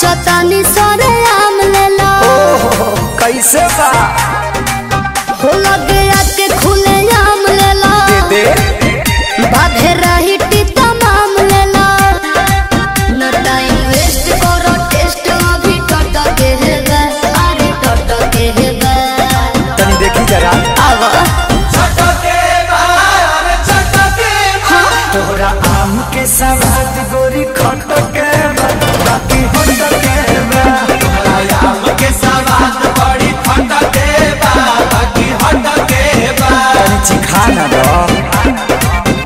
सोचतानी सरे आम लेला ओहो कैसे बा हो लगे आके खुले आम लेला दे दे बाधे रही टीता माम लेला न टाइम वेस्ट करो टेस्ट अभी टट के हेबे अरे टट के हेबे तनी देखी जरा आवा तोहरा आम के सवाद गोरी खट के बा, बाकी हट के बा। तनी चिखा ना दो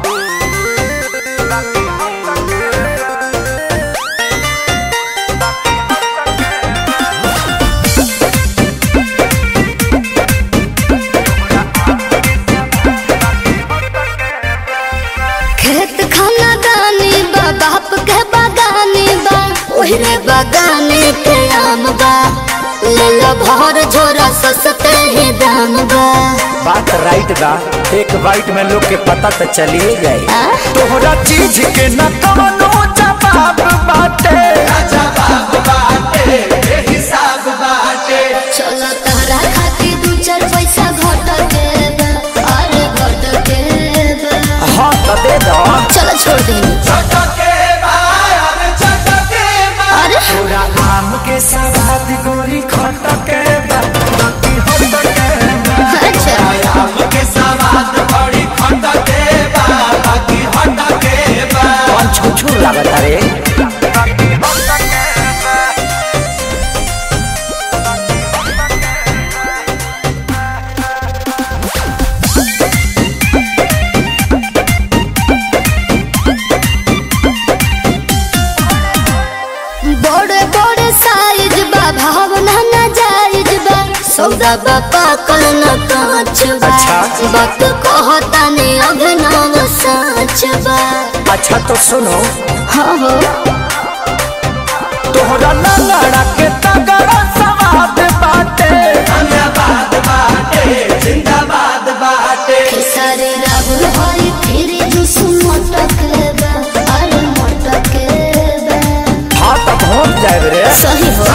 खेत खाना दानी बा बाप के बागानी बा ओहरे बागाने के आम बा ले लो भर झोरा सस्ते ही दाम बा बात राइट बा एक बाइट में लोग के पता तो चलिए जाए आ? तोहरा चीज के न कवनो जवाब बाटे चलो तहरा खातिर दू चार पैसा घट के बा, अरे घट के बा। हाँ तो दे दो चलो छोड़ दी अरे तोरा आम के सवाद गोरी खट के बा, बाकी हट के बा। अच्छा कौन छुछू लागत रे बड़े बड़े साइज बा भावना ना जायज बा सौदा बा पाकल न कांच बा अच्छा। वक्त कहता ने अभिनव साच बा अच्छा तो सुनो हाँ हो तोहरा लड़ा के तगड़ा सवाद बाटे खेसारी राहुल हरी फिर जुस मोटक बा अरे मोटक बा हाँ तो पहुँच जाए रे सही हो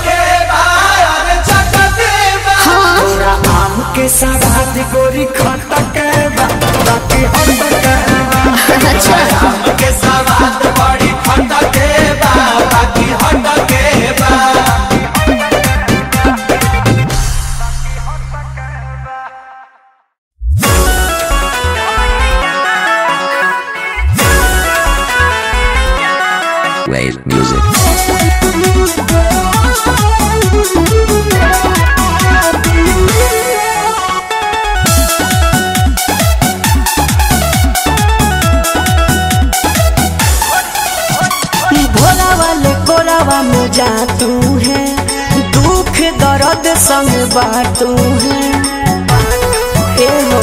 हाँ तोरा आम के सवाद गोरी खट के बा, बाकी हट के बा। अच्छा Wave music. भोला वाले कोरावा में जा तू है दुख दर्द संग बाटू है ए हो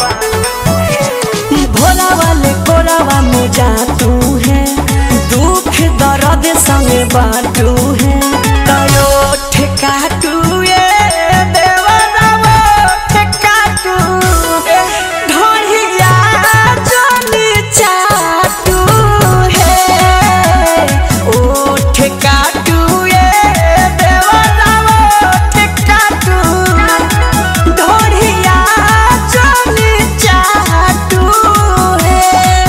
भोला वाले कोरावा में जा तू है दुख दर्द संग बाटू है तयो ठेकाटू ये देवरावा ठेकाटू ढोलिया जोनी चाटू है ओ ठेकाटू ये देवरावा ठेकाटू ढोलिया जोनी चाटू है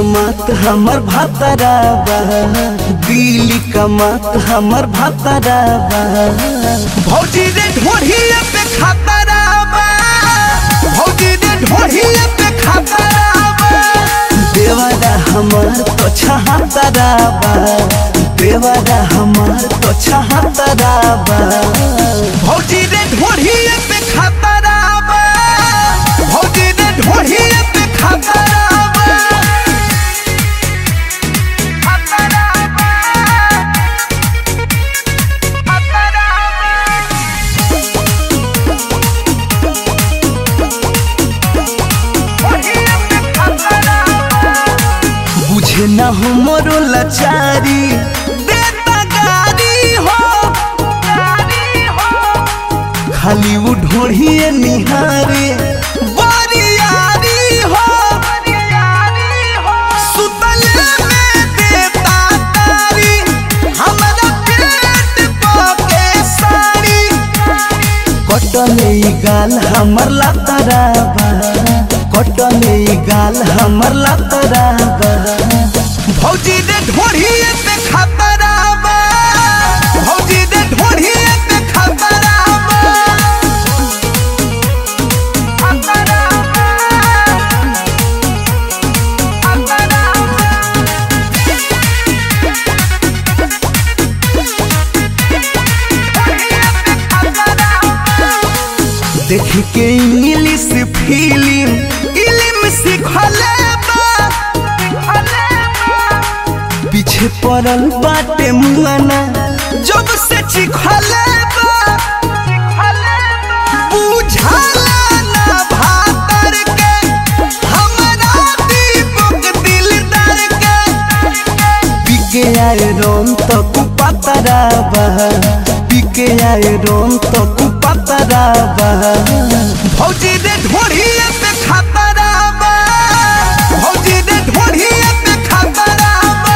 कमात हमर भातराबा दिल्ली कमात हमर भातराबा भौजी रे ढोढ़िए पे खतराबा भौजी रे ढोढ़िए पे खतराबा देवारा हमार तो छहातराबा देवारा हमार तो छहातराबा भौजी रे ढोढ़िए पे खतराबा भौजी रे ढोढ़िए पे खतराबा खतराबा बुझे ना हो मोरो लाचारी देता गारी हो गारी हो खाली वो ढोढ़िए निहारे बरियारी हो बरियारी हो सुतले में देता तारी हमरा पेट पके साड़ी कटने ई गाल हमर लातराबा कटने ई गाल हमर लातराबा भौजी दे ढोढ़िए पे खतराबा भौजी दे ढोढ़िए पे खतराबा खतराबा देख के इंग्लिश फिल्म इल्म सिखले बा पीछे पड़ल बाटे मुआना जब से चिखले बा बुझाला ना भातर के हमरा दीपक दिलदार के पिके आए रोम तो कुपतराबा पिके आए रोम तो कुपतराबा भौजी दे ढोढ़िए पे खतराबा भौजी दे ढोढ़िए पे खतराबा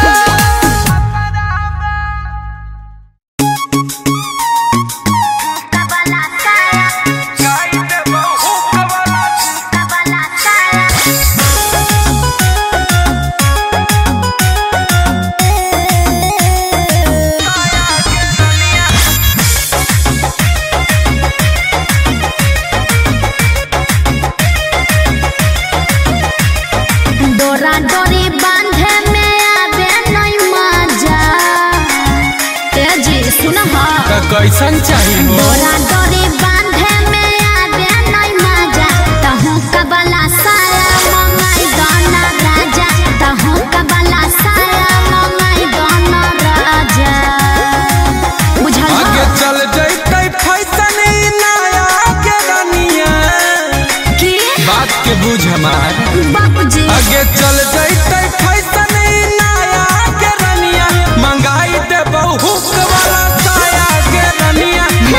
डोरा डोरी बांधे में आवे नहीं मजा ए जी सुन हा कैसन चाहिए हो डोरा डोरी बांधे में आवे नहीं मजा तहु कबला साया मंगाई गाना राजा तहु कबला साया मंगाई गाना राजा बुझल आगे हा? चल जैते फैसन ई नया के रनिया की बात के बुझ हमार बाबूजी आगे चल जैते फैसन ई नया के रनिया मंगाई दे बहुत वाला साया के रनिया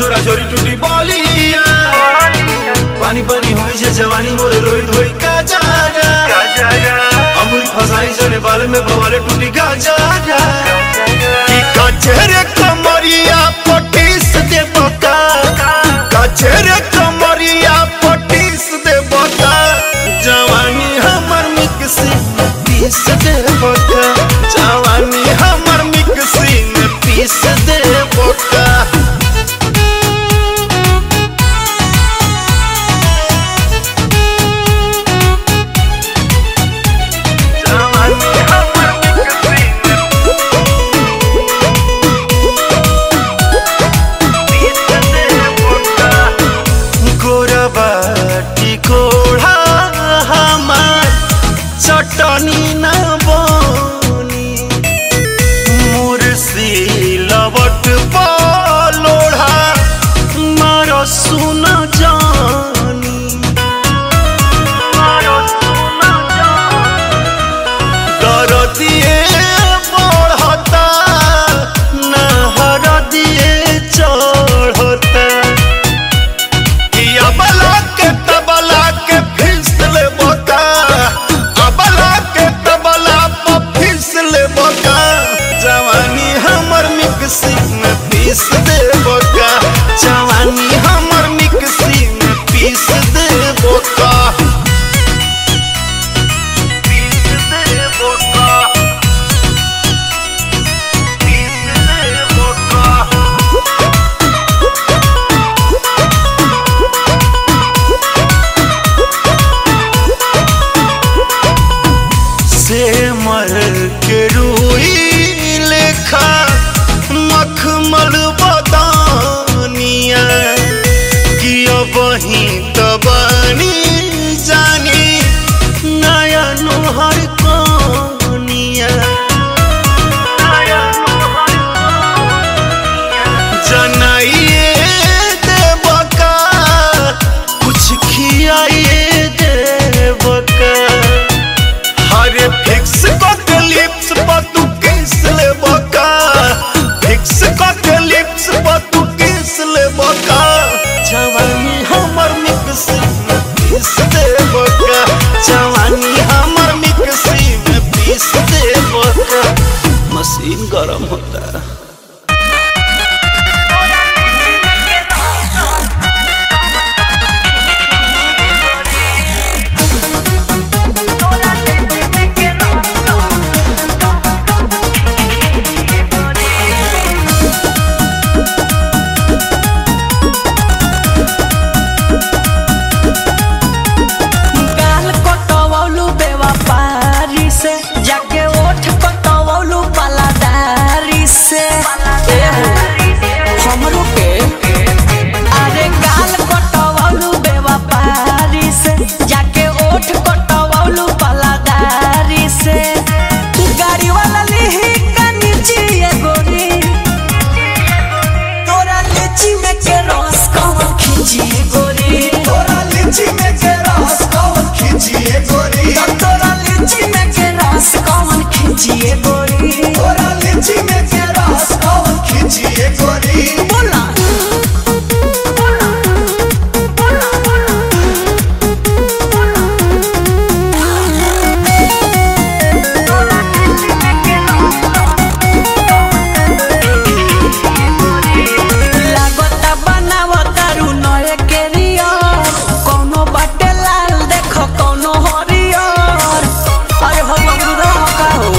छोरा छोरी टूटी बलिया पानी पानी होइ छै जवानी मोर रोहित होइ का जाना अमूल फसाई जने बाल में बवाले टूटी का जाना कि कचरे कमरिया पटीस दे बता कचरे कमरिया पटीस दे बता जवानी हमर मिक्सी में पीस दे बता जवानी हमर मिक्सी में पीस दे बता गोरबाटी कोढ़ा हमार चटनी न बनी मुर्सी लबट लोढ़ा मार सुन जानी दर दिए बढ़ता नहर दिए चढ़ता कि अबला के तबला के फिसल बोका अबला के तबला पर फिसल बोका जवानी हमर मिक्सी में पीस दे बोका जवानी हमर मिक्सी में पीस दे बोका पीस दे बोका पीस दे बोका से मर के रूई लेखा मखमल बदानिया कि अब ही तबानी जानी नया नोहर कनिया जनाइए देवका कुछ खियाइए देवका हरे फिक्स कट लिप्स पर तू किस ले बका फिक्स कट लिप्स पर तू किस ले बका जवानी हमर मिक्सी में पीस दे बका जवानी हमर मिक्सी में पीस दे बका मशीन गरम होता है गाल कटवौलू बेवफारी से जाके ओठ कटवौलू पलादारी से एहो, हमरो के अरे गाल कटवौलू बेवफारी से जाके ओठ कटवौलू पलादारी से गाड़ी वाला लिही कनिचिए गोरी तोरा लीची में के रस कौन खिंचिए गोरी तोरा लीची में के रस कौन खिंचिए गोरी तोरा लीची में के रस कौन खिंचिए गोरी तोरा लीची में के रस कौन खिंचिए गोरी बोला लागता बनावता रुनए के रियर कौनो बाटे लाल देख कौनो हरियर अरे हो बबुरा का हो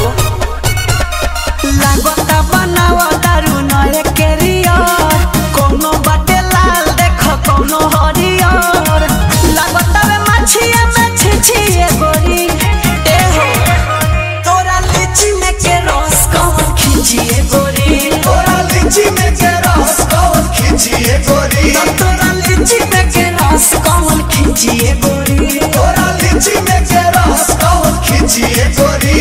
लागता बनावता रुनए के रियर कौनो बाटे लाल देख कौनो हरियर लागता वे मछिया में छिछिए गोरी ए हो तोरा लीची में के रस कौन खिंचिए गोरी तोरा लीची में के रस कौन खिंचिए गोरी तोरा लीची में के रस कौन खिंचिए गोरी तोरा लीची में के रस कौन खिंचिए गोरी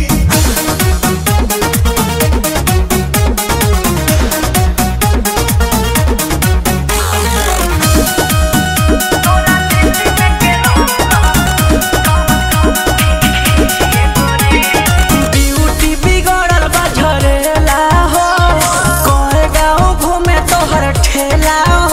ब्यूटी बिगड़ल बा झरेला हो कोए गाँव घूमे तोहर ठेला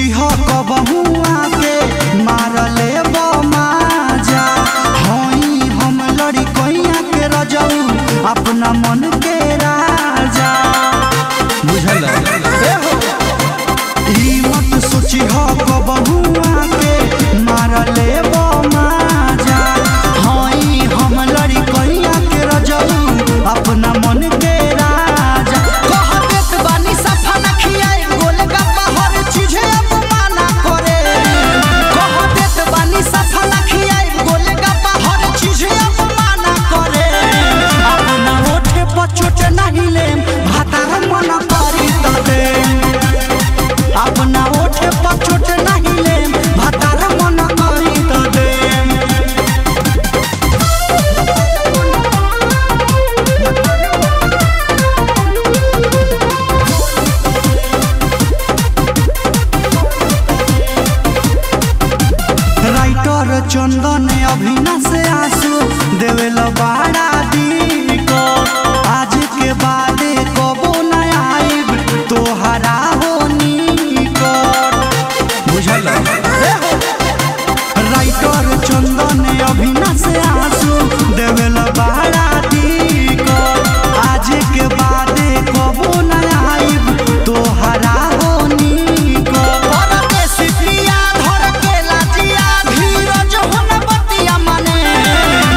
सोची हो कबहू आके मारले माजा हई हम लड़ी कैया के रजऊ अपना मन के राजा बुझल ई मत सोची हो कबहू आके मारले माजा हई हम लड़ी कैया के रजऊ अपना मन के राजा कह देत बानी सफा न खियाई गोलगप्पा हर चीजे अपमाना करे कह देत बानी सफा न खियाई गोलगप्पा हर चीजे अपमाना करे अपना ओठे पर चोट नहीं लेम भातार मन करी त देम अपना ओठे पर चोट नहीं लेम भातार मन करी त देम राइटर चंदन अभिना से आंसू देवेल बाड़ा दी को आज के बाद कबो न आइब तोहरा होनी को बुझल राइटर चंदन अभिना से आंसू देवेल बाड़ा दी को आज के बाद कबो न आइब तोहरा होनी को परदेसी प्रिया धर के लाजिया धीरज हुन बतिया मने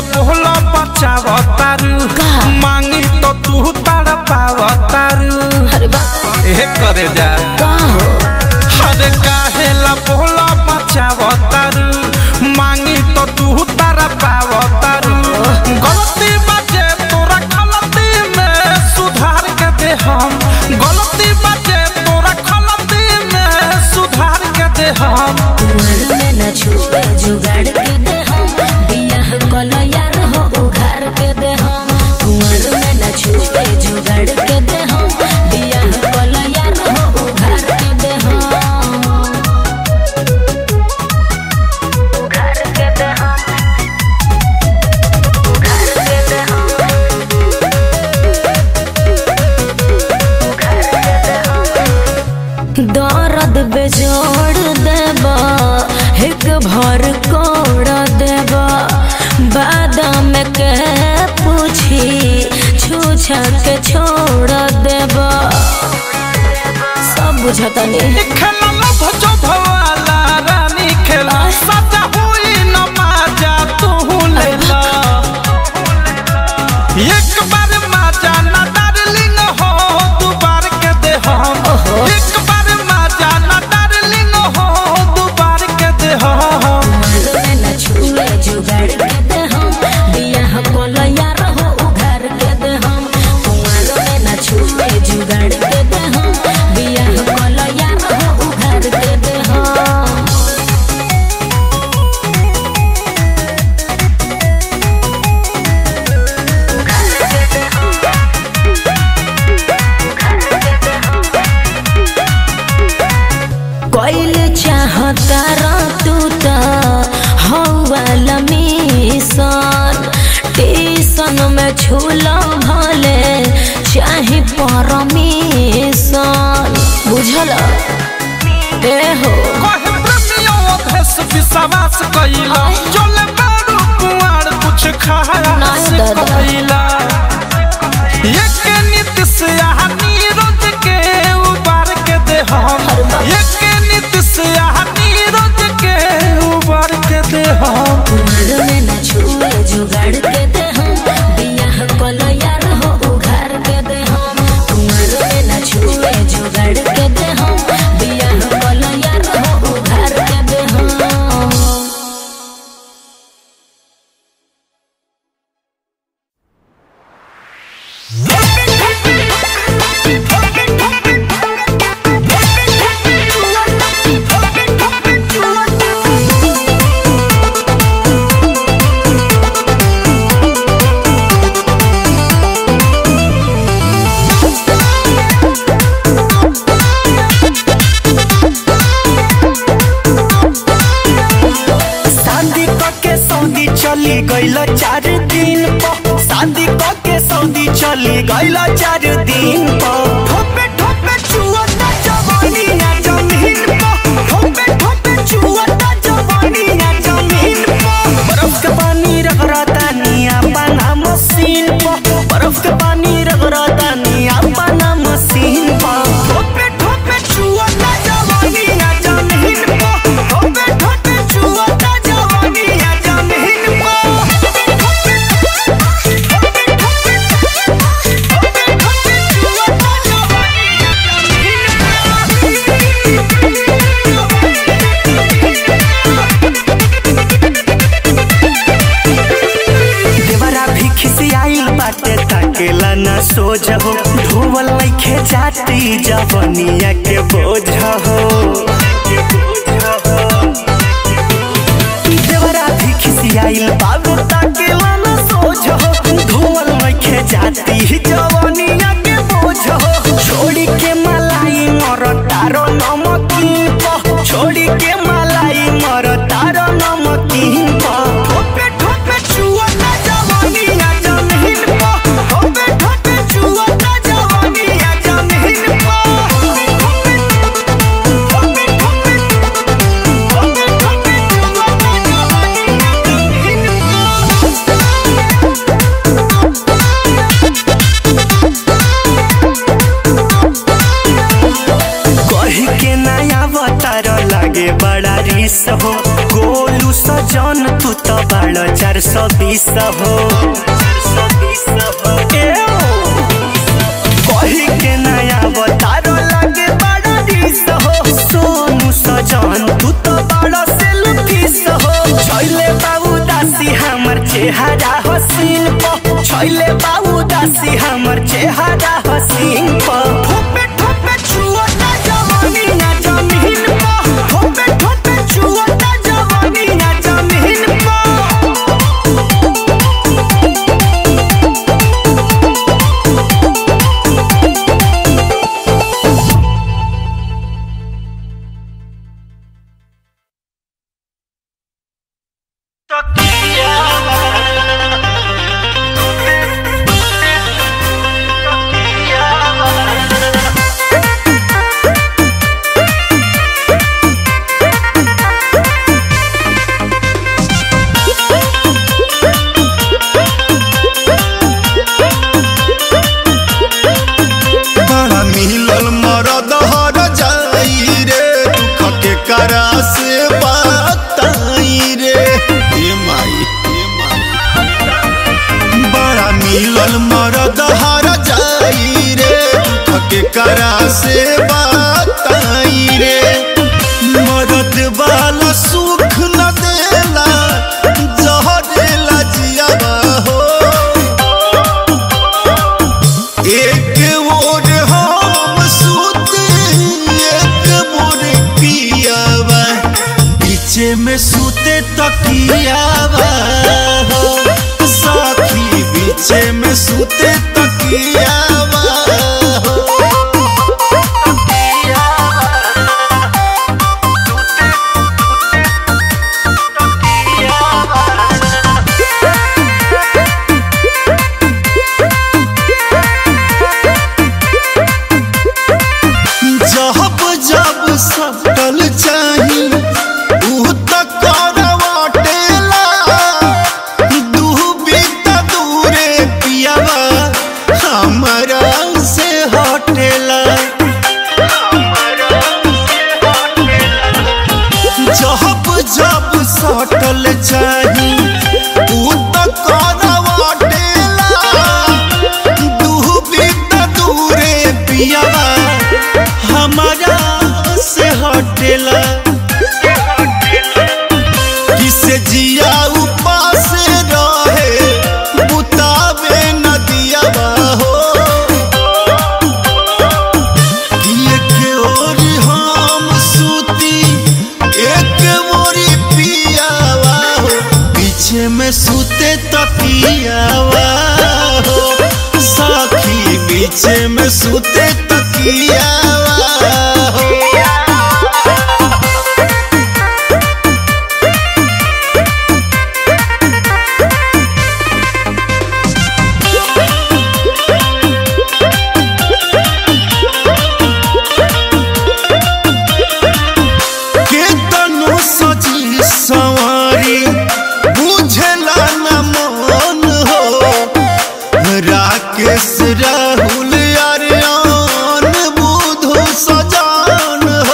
बोला बचाव तारू मांगी तो तू तार पाव तारू अरे बा ए करे जा का हो अरे काहे ला बोला बचाव तारू मांगी तो तू तार पाव तारू गलती बाजे तोरा गलती में सुधार के दे हम गलती बाजे तोरा गलती में सुधार के दे हम कुंवर में न छुए जुगाड़ के दे हम बियाह कल यार हो उघार के दे हम कुंवर में न छुए जुगाड़ के दे हम बियाह कल यार हो उघार के दे हम उघार के दे हम उघार के दे हम उघार के दे हम दर्द बेजोड़ देबा एक भर कोड़ देबा बादाम के पूछी छूछा के छोड़ देबा सब बुझता नहीं खेला लभ जो भवाला रानी खेला सजा हुई न माजा तू लेला एक बार माजा ना डार्लिंग हो दू बार के दे हम एक बार माजा ना डार्लिंग हो दू बार के दे हम में न छुए जुगाड़ के दे हम बियाह कोल यार हो उघार के दे हम कुंवर में न छुए जुगाड़ के दे हम बियाह कोल यार हो उघार के दे हम कोइल चाहता रा तू त हौवाला मिशन टीसन में छूला भले चाहे परमिशन बुझल ए हो कहे प्रेमियों भेष विश्वास कइला चले बारू कुआर कुछ खाया नहीं से दादा। कइला एक नीति से आहा नीरज के उबार के दे हम एक नीति से आहा नीरज के उबार के दे हम कुंवर में न छुए जुगाड़ के दे हम बियाह कल यार हो उघार के दे हम कुंवर में न छुए जुगाड़ के दे हम बियाह कल यार हो उघार के दे हम शादी के सऊदी चली गईल चार दिन पर शादी के सऊदी चली गईल चार दिन पर ठोपे ठोपे चुअता जवानी ना जमीन पर ठोपे ठोपे चुअता जवानी ना जमीन पर बर्फ के पानी रगड़ता निया बना मशीन पर बर्फ के पानी रगड़ता निया बना मशीन पर ठोपे ठोपे चुअता जवानी ना जमीन पर ठोपे ठोपे चुअता जवानी ना जमीन देवरा भी खिसियाइल बाटे ताकेला ना सोझ हो धोवल लइखे जाती जवनिया के बोझ हो देवरा भी खिसियाइल बाबू ताकेला ना सोझ हो धोवल लइखे जाती जवनिया के बोझ हो छोड़ी के मलाई मर तारो नमकीन प छोड़ी के मलाई मर तारो नमकीन प ठोपे ठोपे चुअता जवानी ना जमीन प ठोपे ठोपे चुअता जवानी ना जमीन प ठोपे ठोपे ठोपे ठोपे ठोपे चुअता जवानी ना जमीन प सजन तू तो बाड़ चार सौ बीस हो कही के नया बतारो लगे बड़ा रिस हो सोनू सजन तू तो बड़ा सेल्फिस हो छैले बाबू दासी हमर चेहरा हसीन प छैले बाबू दासी हमर चेहरा हसीन प ठोपे ठोपे छुआ ना जवानी ना जमीन प ठोपे ठोपे छुआ ना जवानी ना जमीन प बड़ा मिलल मरद हर जाई रे दुख के करा से बताई रे ए माई ए माई बड़ा मिलल मरद हर जाई रे दुख के करा से बताई रे मरद वाला सुख न देला जहरेला जियावा हो एक मोर हम सूते एक मोर पियावा पीछे में सूते तकियावा हो साथी पीछे में सूते तकियावा हो जब जब सटल चाही ऊ त करवाटेला दूबी त दूरे पियावा हमरा से हटेला जब जब सटल चाही ऊ त करवाटेला दूबी त दूरे पियावा हमारा से हटेला किसे जिया उपास रहे बुतावे नदिया हो एक ओर हम सूती एक मोरी पियावा हो पीछे में सूते तकियावा हो साखी पीछे में सूते तकियावा हो केतनो सजी सवारी बुझला न मन हो राकेश राहुल अरियान बुधु सजान हो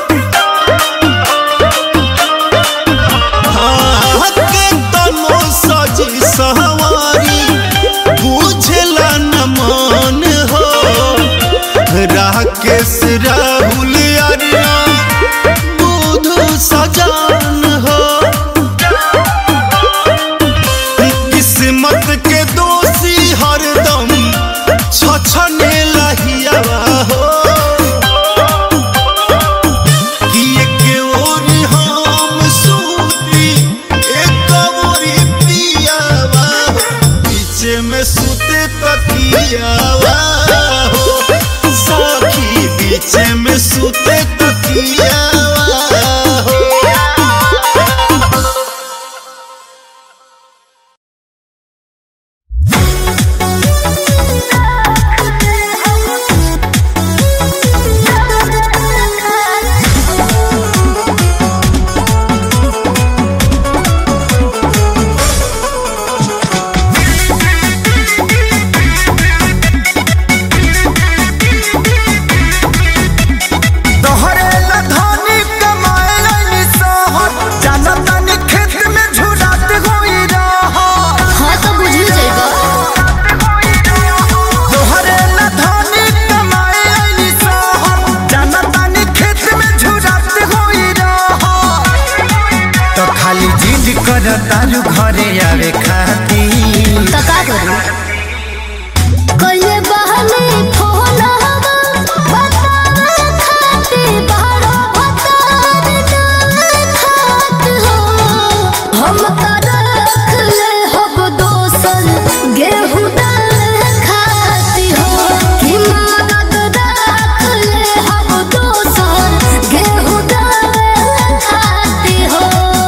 हाँ, केतनो सजी सवारी बुझला न मन हो राकेश राहुल अरियान बुधु सजान हो किस्मत के दोषी हरदम छछने लहियावा हो कि एक ओर हम सूती एक ओर पियावा हो पीछे में सूते तकियावा हो साखी पीछे में सूते तकियावा हो तोहरे ला तो खाली जिद कर तारू घरे आवे खाती तो का करूं कइले बहने फोन हवा बतावे खाती बारो बतावे ना खात हो हम का रख ले हब दोसन गेहूं दाल खाती हो कि मदद रख ले हब दोसन गेहूं दाल खाती हो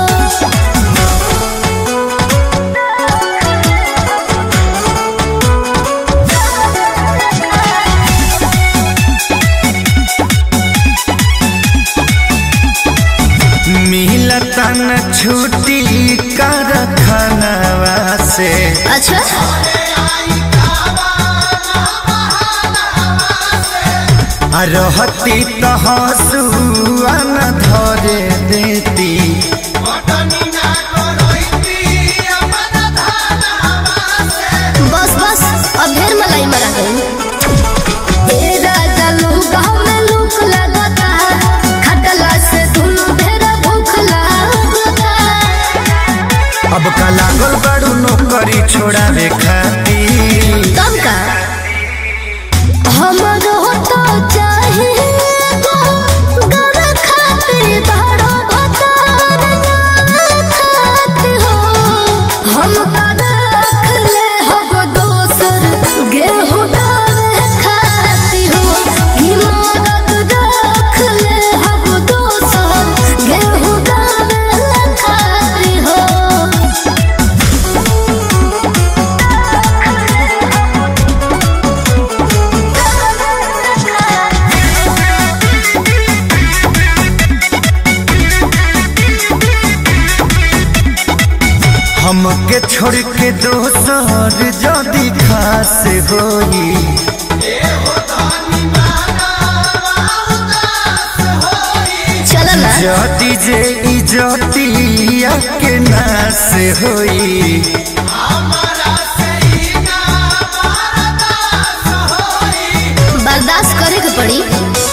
मिलता न छुट्टी कर खानवा से अच्छा आ रहती तो हंसुआ न धरे देती बस बस अब ढेर मलाई मरा गई तेरा जलू गाँव में लूक लगता खटला से दुनू ढेर भूख लगता अब का लागल बड़ू नौकरी छोड़ावे खाती कब का हमरो तो चाहिए गो गर खातिर बड़ो भतार ना खात हो हम का रख ले हब दोसर गेहूं दाल खाती हो ई मदद रख ले हब दोसर गेहूं दाल खाती हो हमके छोड़ के दोसर जदी खास होई चल ना जदी जे इजतिया के नास होई बर्दाश्त करे के पड़ी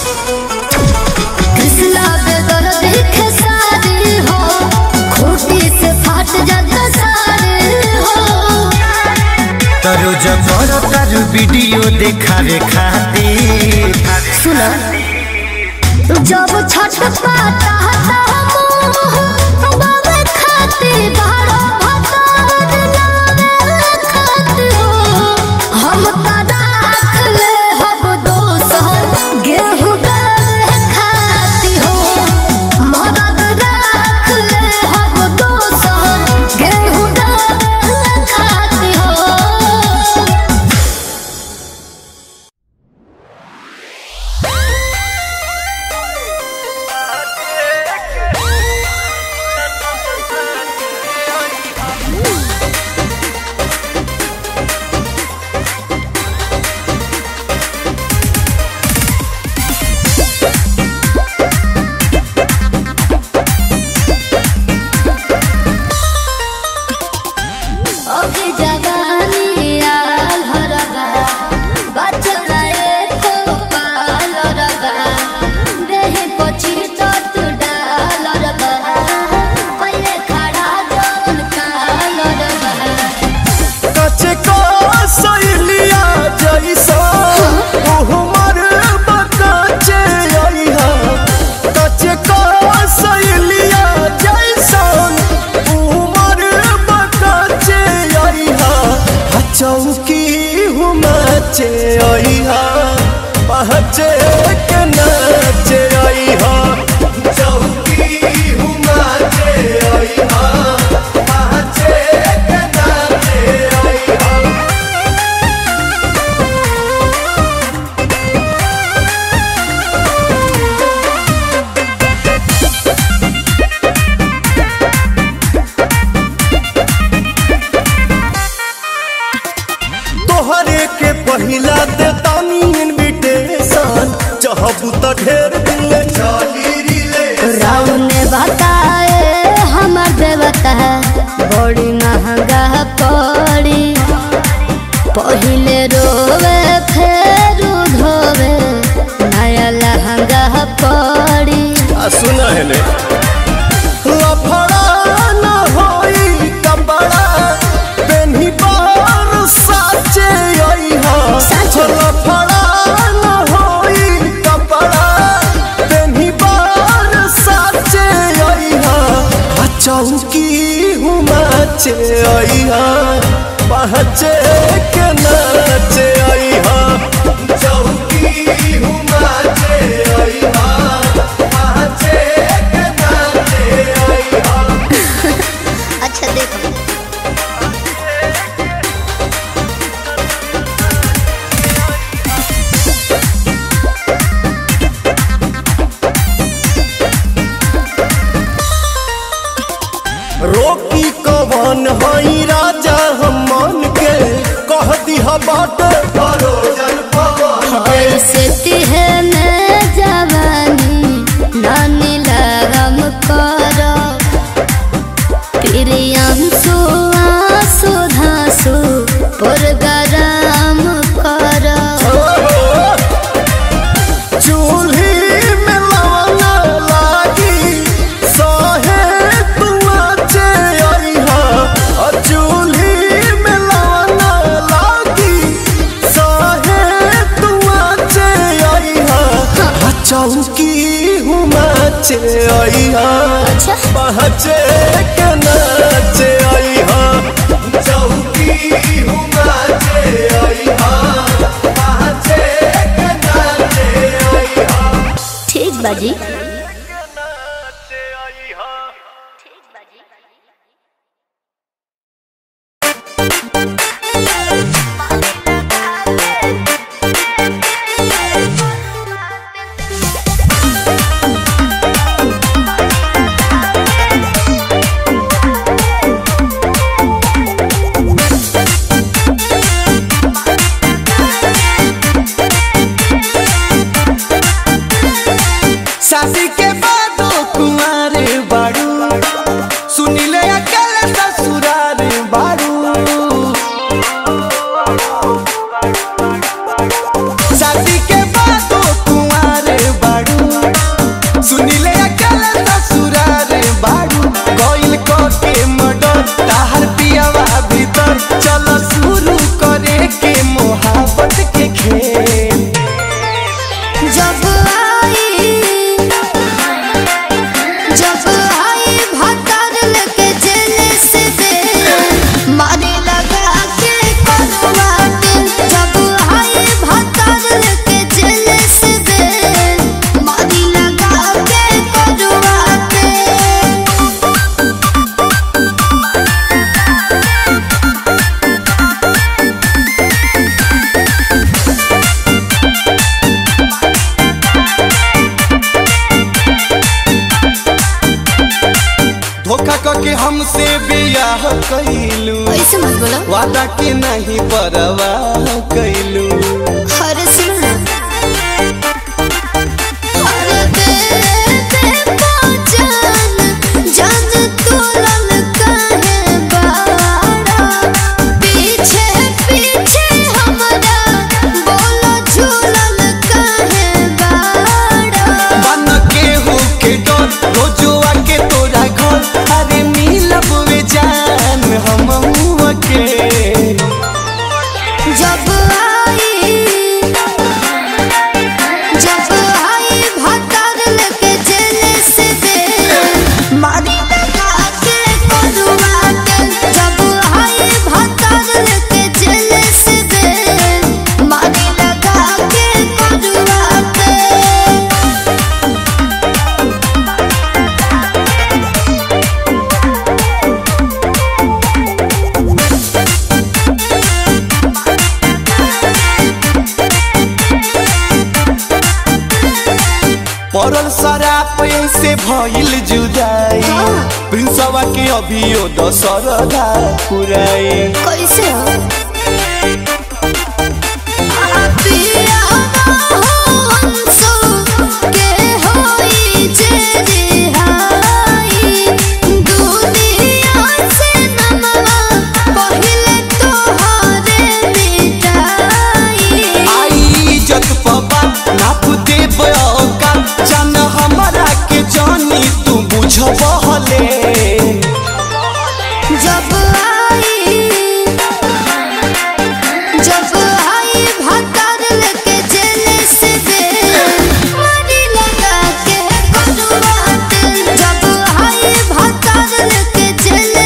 कृष्णा बेदर देखे सारी हो खूटी से फाट जाता सारे हो तरो जबर तारू वीडियो देखावे खातिर सुना जब छठ पाता हता मोह बाबे खाते बारो भतार नावे खात हो हम का राख ले हब दोसर गेहूं दाल खाती हो मदद राख ले हब दोसर गेहूं दाल खाती हो ओके जवानी आल हरगा बचना एको पाल रगा देहे पची तत डाल रगा पहिले खड़ा जौन काल रगा कचे को सैलिया जैसा उहमर बकाचे आइहा कचे को सैलिया जैसा उहमर बकाचे आइहा आ चौकी हुमाचे आइहा पहचे के नाचे आइहा चौकी हुमाचे आइहा पहचे के नाचे आइहा तोहरे के पहिला दे तानी इनविटेशन चाहबू त ढेर दिन ले चली रिले राव ने बताए हमर देवता बड़ी महंगा पड़ी पहिले रोवे फेर धोवे नया लहंगा पड़ी आ सुना है ने लफड़ा हुमाचे अइहा पहचे के नाचे अइहा चौकी हुमाचे अइहा पहचे के नाचे अइहा अच्छा देखो रोकी कवन हई राजा हम मन के कह दिहा बाटे परोजन पवन ऐसे तिहने जवानी नानी लगम करो प्रियंसु आसु धासु पुरगराम करो चूल्ही में लवना लागी सहे तुआचे अइहा अ चूल्ही में लवना लागी सहे तुआचे अइहा अ चौकी हुमाचे अइहा अच्छा पहचे के नाचे अइहा चौकी हुमाचे अइहा पहचे के नाचे अइहा ठीक बाजी शादी के बाद कुमार बाड़ू सुनिले अकल ससुरार बाड़ू शादी के बाद कुमार बाड़ू सुनिले अकल ससुरार बाड़ू कोइल को के मडर ताहर पियावा भीतर चलो शुरू करे के मोहब्बत के खेल जब आई जब आई भतर लेके जेल से दे मारे लगा के करवाट जब आई भतर लेके जेल से दे मारे लगा के करवाट धोखा करके हमसे बियाह कैलू ऐसे मत बोलो वादा के नहीं परवाह कैलू हर सुन हर दे दे पहचान जान तोलन काहे बाड़ा पीछे पीछे हमरा बोलो झूलन काहे बाड़ा बन के हो के डर रोजुआ के तोरा घर अरे मिलब वे जान हम के जब आई जब आई भतर लेके जेल से दे मारी लगा के करुआ के जब आई भतर लेके जेल से दे मारी लगा के करुआ के पड़ल शराब से भइल जुदाई प्रिंसवा के अभियो दशरदा पुराई कैसे हो पिया हो अंसो के होई जे रिहाई दुनिया से नमवा पहिले तोहरे मिटाई आई इज्जत पबा नाप देब औका जान हमरा के जानी तू बुझबहले जब आई जब आई भतर लेके जेल से दे मारी लगा के करुआत जब आई भतर लेके जेल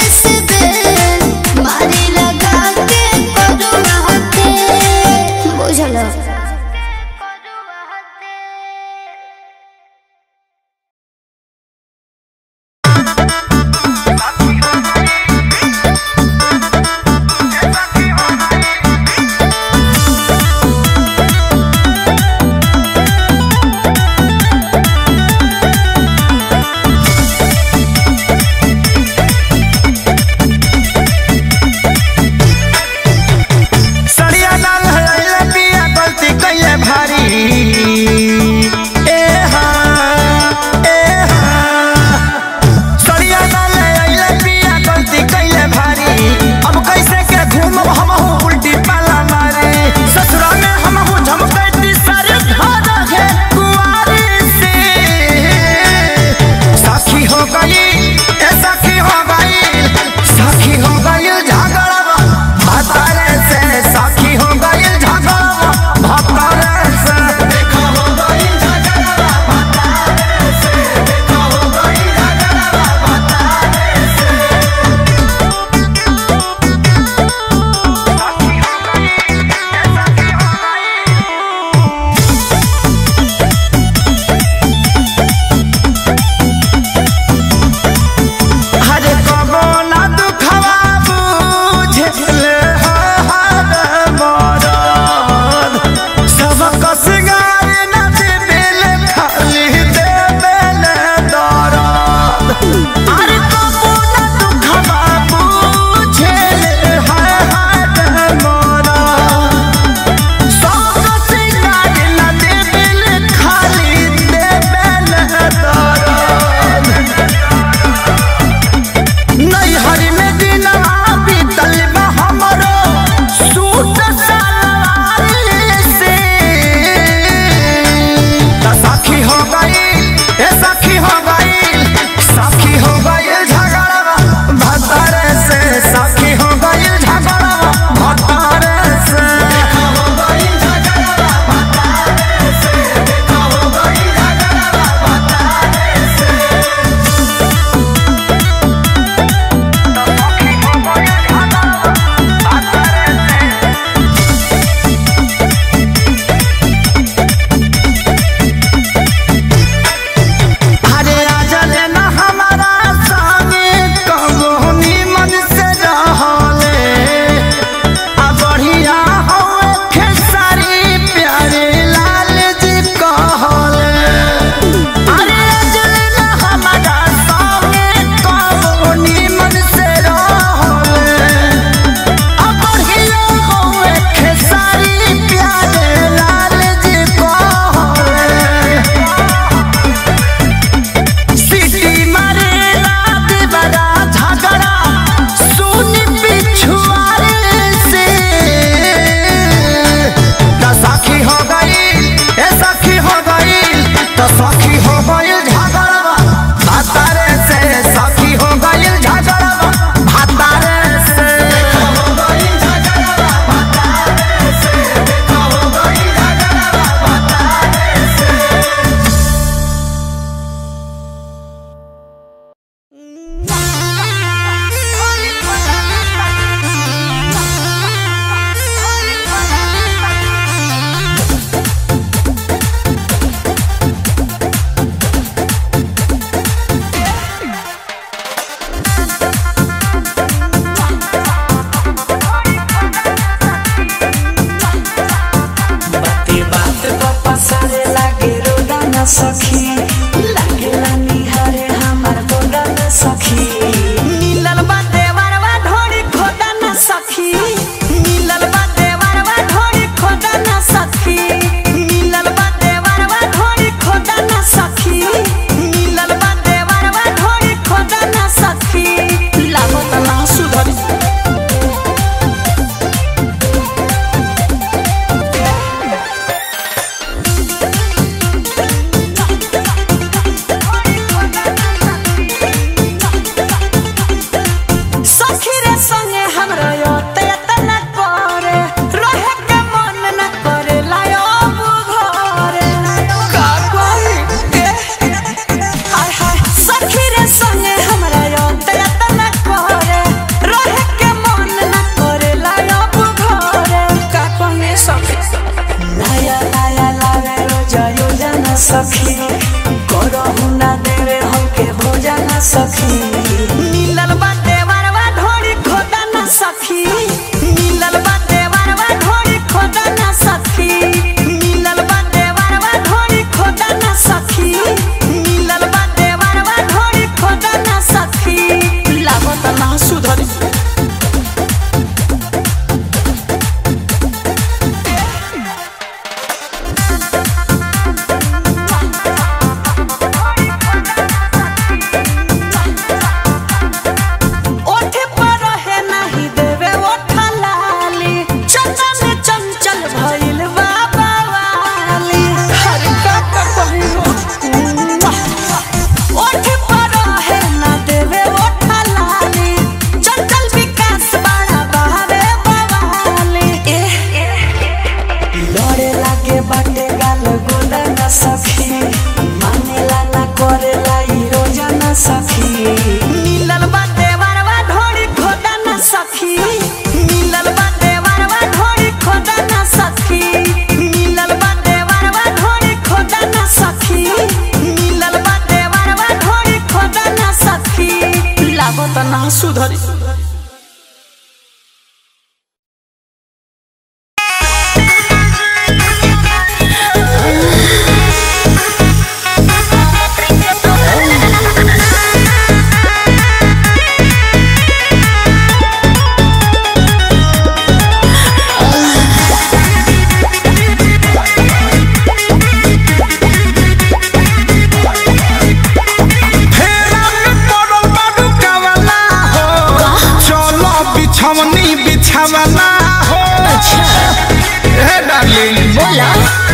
बिछवनी बिछावना हो हे डार्लिंग बोला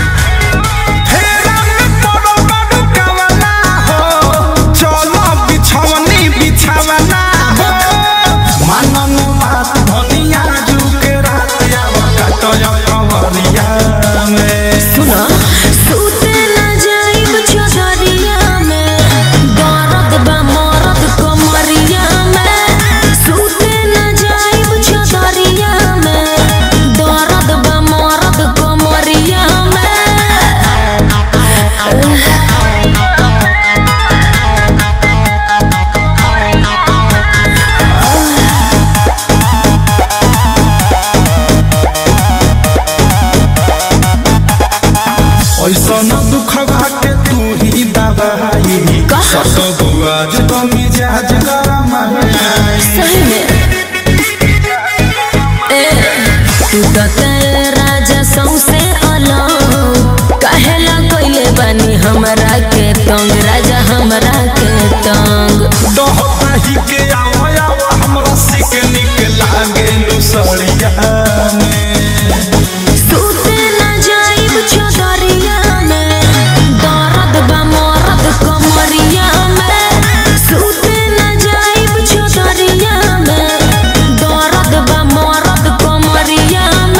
फेरा में पड़ो बड़ो कवना हो चलो बिछवनी बिछावना हो मनन बात धनिया जुके रात आवा कटया कवरिया में सुना सूते न जाइब चौधरिया में दर्द बा मरद कमरिया में सूते न जाइब चौधरिया में दर्द बा मरद कमरिया में ऐसा न दुख के तू ही दबाई सत बुआज तो मिजाज गरम है सही में ए तू तो तेरे राजा सौसे अलग कहेला कोइले बानी हमरा के तंग राजा हमरा के तंग दहता ही के आओ आओ हमरा सिक निक लागे लुसड़िया में सूते न जाइब चौधरिया में दर्द बा मरद कमरिया में सूते न जाइब चौधरिया में दर्द बा मरद कमरिया में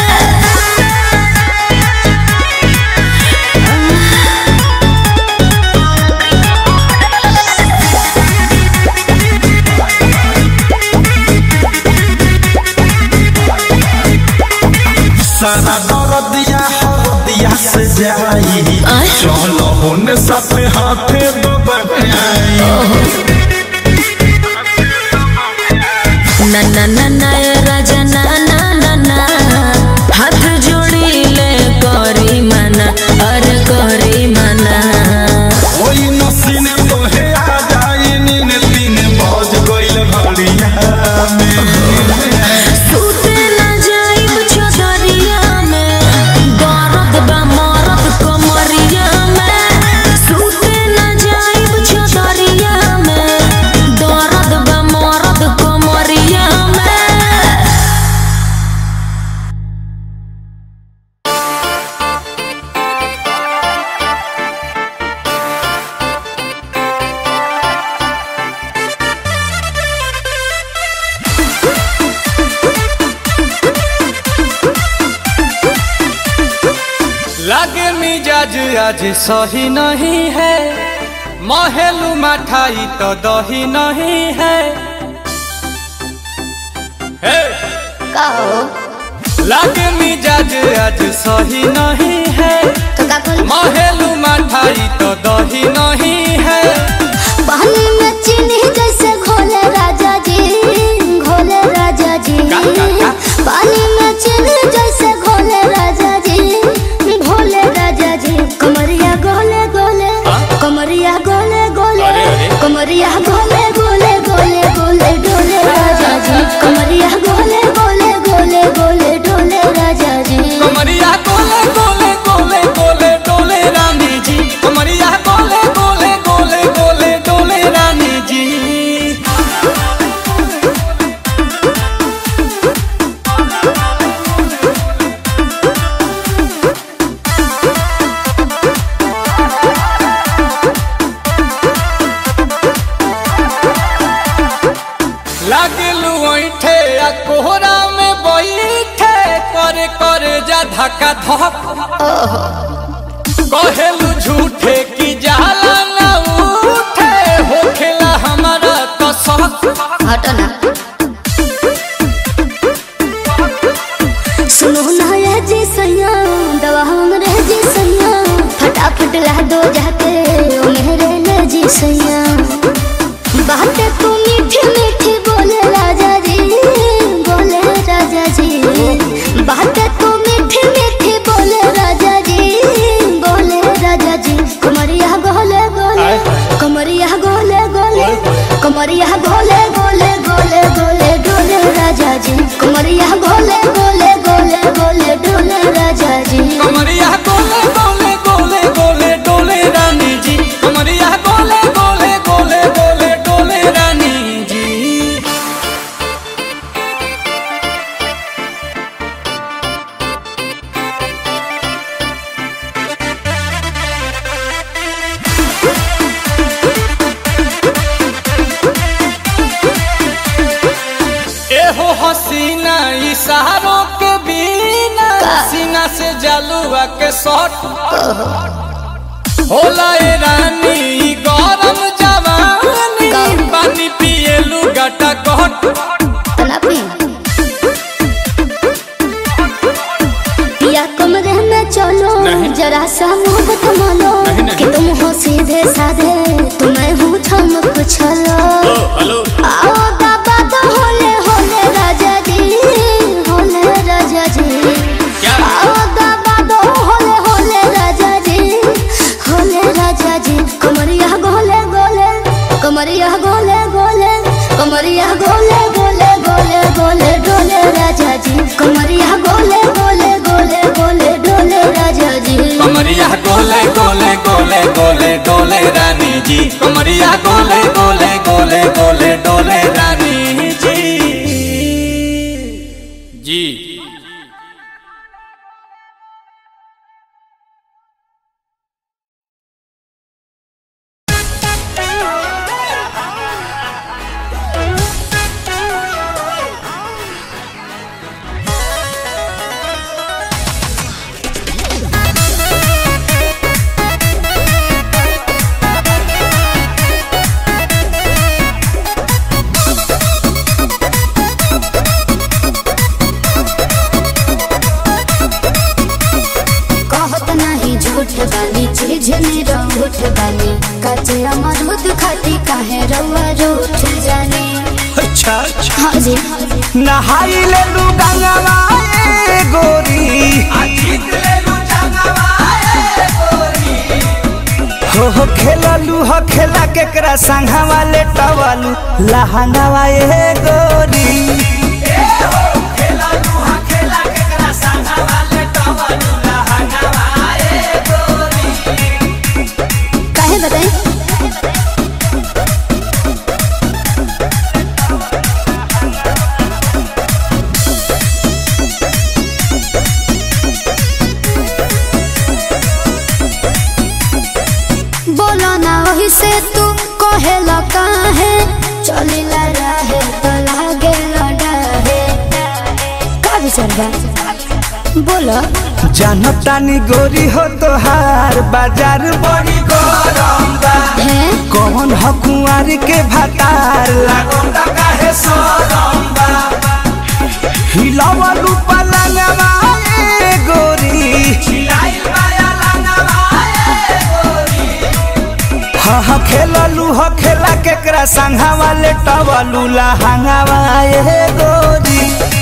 सारा दर्दिया हरदिया से जाई आय। चलो होने साथे हाथे दबाई ना ना ना ना ए राजा ना ना ना ना हाथ जोड़ी ले करी मना अरे करी मना ओई नसीन तोहे आ जाई नीन तीन बज गइल घड़िया में सूते न जाइब चौधरिया में दर्द बा मरद कमरिया में सूते न जाइब चौधरिया में दर्द बा मरद कमरिया में लागे मिजाज आज सही नहीं है महलू मठाई तो दही नहीं है हे! लागे मिजाज आज सही नहीं है महलू मठाई तो दही नहीं है पानी में चीनी जैसे घोले राजा जी घोले राजा जी का, का, का? पानी में चीनी जैसे घोले राजा जी घोले राजा जी कमरिया गोले गोले कमरिया गोले गोले अरे, अरे। कमरिया गोले गोले गोले गोले डोले राजा जी कमरिया गोले गोले गोले गोले डोले राजा जी कमरिया गोले गोले गोले गोले डोले रानी जी कमरिया गोले गोले गोले गोले डोले रानी जी लागलू ऐठे आ कोहरा में बैठे करे करे जा धक्का धक कहेलू झूठे की जाला ना उठे होखेला हमारा कसक हटना सुनो ना ये जी सैया दवा हमरे जी सैया फटाफट ला दो जाके ओ मेरे ले जी सैया बातें तू मीठी मीठी बोले राजा जी बोले राजा जी बातें तू मीठी मीठी बोले राजा जी बोले राजा जी कमरिया गोले गोले कमरिया गोले गोले कमरिया गोले गोले गोले गोले डोले राजा जी कमरिया गोले गोले गोले गोले डोले राजा जी कमरिया गोले गोले गोले गोले डोले रानी जी कमरिया गोले गोले गोले गोले डोले रानी जी हसीना इशारों के बिना सीना से जलुआ के शॉट होला ए रानी ई गरम जवानी पानी पिए लुगाटा कट तलापी या कमरे में चलो जरा सा मोहब्बत मानो कि तुम हो सीधे साधे तुम्हें हूँ चमक छलो आओ बाबा तो होले होले राजा जी होले राजा जी आओ बाबा तो होले होले राजा जी होले राजा जी कमरिया गोले गोले कमरिया गोले गोले कमरिया गोले गोले गोले गोले डोले राजा जी कमरिया गोले गोले गोले गोले डोले राजा जी कमरिया गोले गोले गोले गोले डोले रानी जी कमरिया गोले गोले गोले गोले डोले रानी जी जी कहत नहीं झूठ बानी चीज में रूठ बानी कचे अमरूद खाती काहे रउआ रूठ जानी अच्छा अच्छा हाँ जी नहाई ले लू गंगवा ए गोरी हो हो खेललू हो खेला केकरा संघा वाले टवालू लहंगावा ए गोरी काहे बताई बोलो ना वही से तू कहेला काहे चलिला रहे तो लागे लड़ाहे का विचार बा बोलो जानतानी गोरी हो तोहार बाजार बड़ी गरम बा है कौन ह कुंवार के भातार लागोंदा काहे सरम बा हिलावलू पलंगवा ए गोरी हिलाइल बाया लंगवा ए गोरी हा हा खेललू ह खेला केकरा संघा वाले टवलू लहंगावा ए गोरी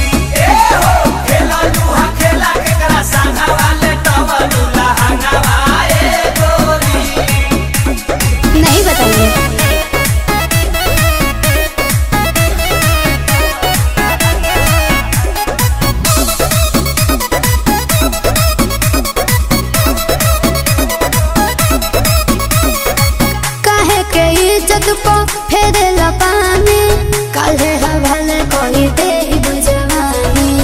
नहीं बताइए काहे के इज्जत को फेरे पानी काहे हवाले कोई दे बुझवानी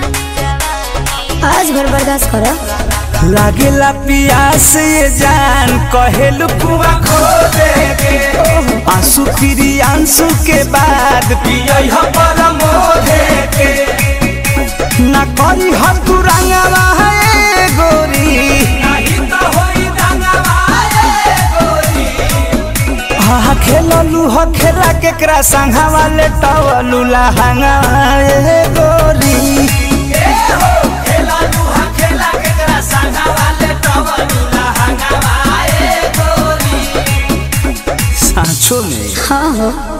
आज भर बर्दाश्त करो लागेला पियास ये जान कहेलू कुआ खो दे के आंसू फिरी आंसू के बाद पियई ह परमो दे के ना करी ह तू रंगवा है गोरी नहीं तो होई रंगवा है गोरी हा खेललू ह खेला केकरा संघा वाले टवलू लहंगा ए गोरी सांचो में हाँ हो